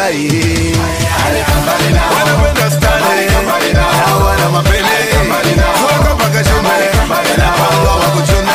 maslahi wanapenda stare na wana mapene toka mpaka shume napangwa wakuchune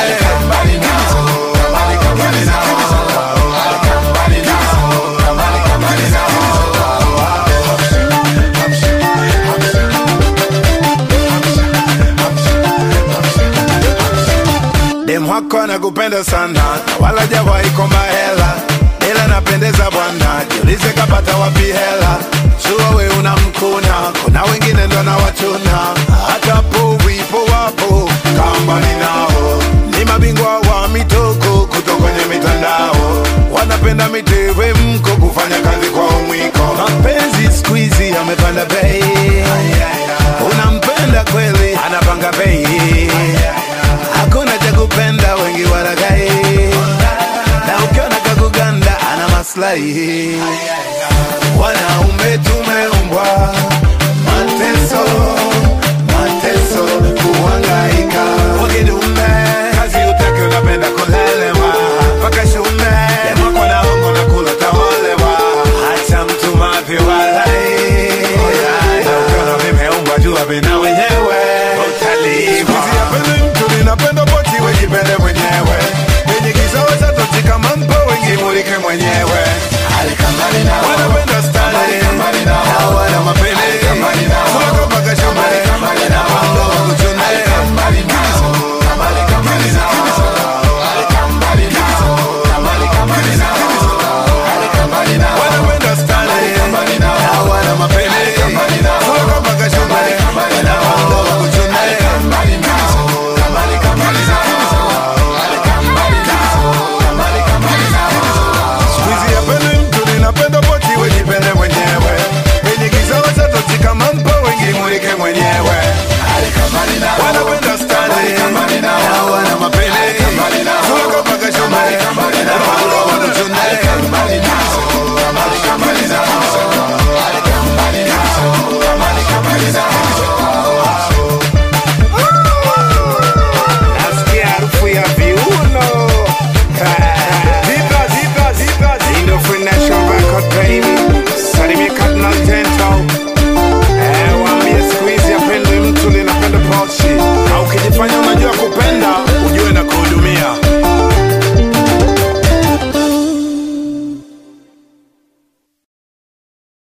dem wako anakupenda sana na wala jawahi komba hela ila napendeza bwana jiulize kapata wapi hela sua we unamkuna kuna wengine ndo na wachuna hata po wipo wapo kambani nao ni mabingwa wa mitoko kutoka kwenye mitandao wanapenda mitewe mko kufanya kazi kwa umwiko mapenzi skuizi amepanda bei unampenda kweli anapanga bei hakuna cha kupenda wengi walagai na ukiona kakuganda ana maslahi wanaume tu